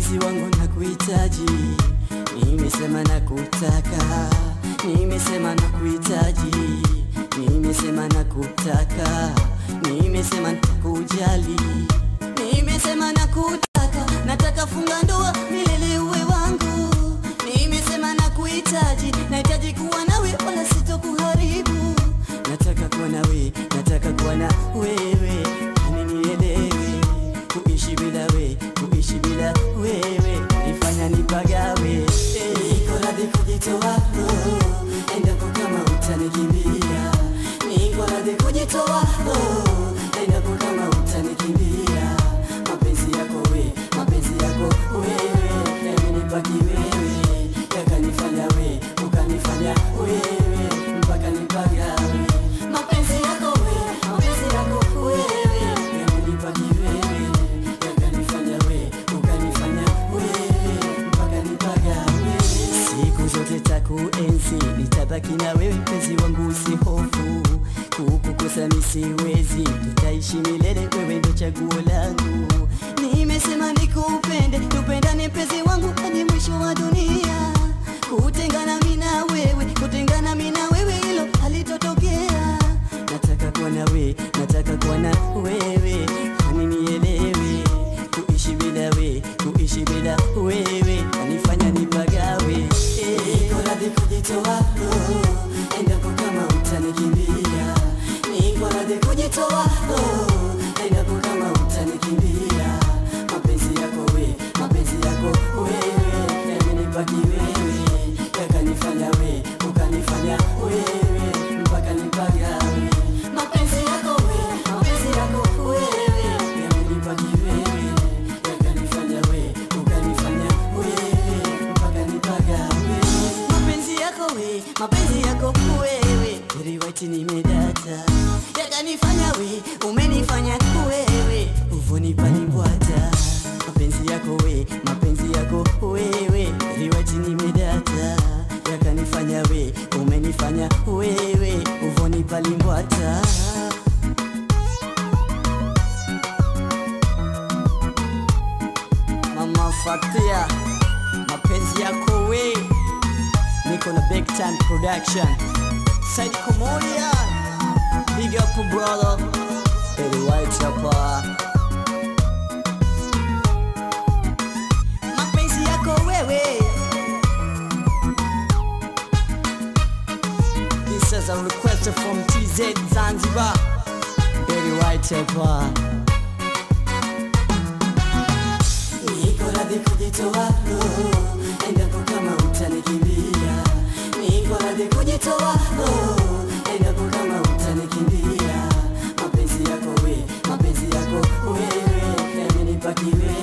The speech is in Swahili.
mpenzi wangu nakuhitaji, nimesema nakutaka, nimesema nakuhitaji, nimesema nakutaka, nimesema nitakujali, nimesema nakutaka, nataka funga ndoa milele uwe wangu, nimesema nakuhitaji, nahitaji kuwa nawe wala sitokuharibu, nataka kuwa nawe, nataka kuwa na wewe, yani nielewe kuishi bila we, kuishi bila wewe nifanya nipagawe. Niko radhi kujitoa oh, endapo kama utanikimbia. Niko radhi kujitoa oh, endapo kama utanikimbia. Mapenzi yako we, mapenzi yako wewe, yamenibaki wewe, yakanifanya we, ukanifanya wewe, mpaka nipagawe. Mapenzi yako we, mapenzi yako wewe, yamenibaki wewe, yakanifanya we, ukanifanya wewe, mpaka nipagawe. Siku zote takuenzi, nitabaki na wewe mpenzi wangu, usihofu kukukosa misiwezi, tutaishi milele, wewe ndo chaguo langu. Nimesema nikupende, tupendane mpenzi wangu hadi mwisho wa dunia. Kutengana mimi na wewe, kutengana mimi na wewe, hilo halitotokea. Nataka kuwa na we, nataka kuwa na wewe, kwani nielewe kuishi bila we, kuishi bila wewe kanifanya nipagawe. Eh, Niko radhi kujitoa oh, endapo kama utanikimbia. Niko radhi kujitoa oh, endapo kama utanikimbia. Mapenzi yako we, mapenzi yako wewe, yamenibaki wewe, yakanifanya we, ukanifanya wewe, mpaka nipagawe. Mapenzi yako we, mapenzi yako wewe, yamenibaki wewe, yakanifanya we, ukanifanya wewe, mpaka nipagawe. Mapenzi yako we, mapenzi yako wewe, very white nimedata, yakanifanya we, umenifanya wewe, uvuni palimbwata. Mapenzi yako we, mapenzi yako wewe, very white nimedata, yakanifanya we, umenifanya wewe, uvuni palimbwata. Mama Fatia, mapenzi yako we, niko na big time production. Said Komodia, big up brother, Eddie White hapa. Mapenzi yako wewe, this is a request from TZ Zanzibar, Eddie White hapa. Niko radhi kujitoa oh, endapo kama utanikimbia. Niko radhi kujitoa oh, endapo kama utanikimbia. Mapenzi yako we, mapenzi yako wewe, yamenibaki wewe,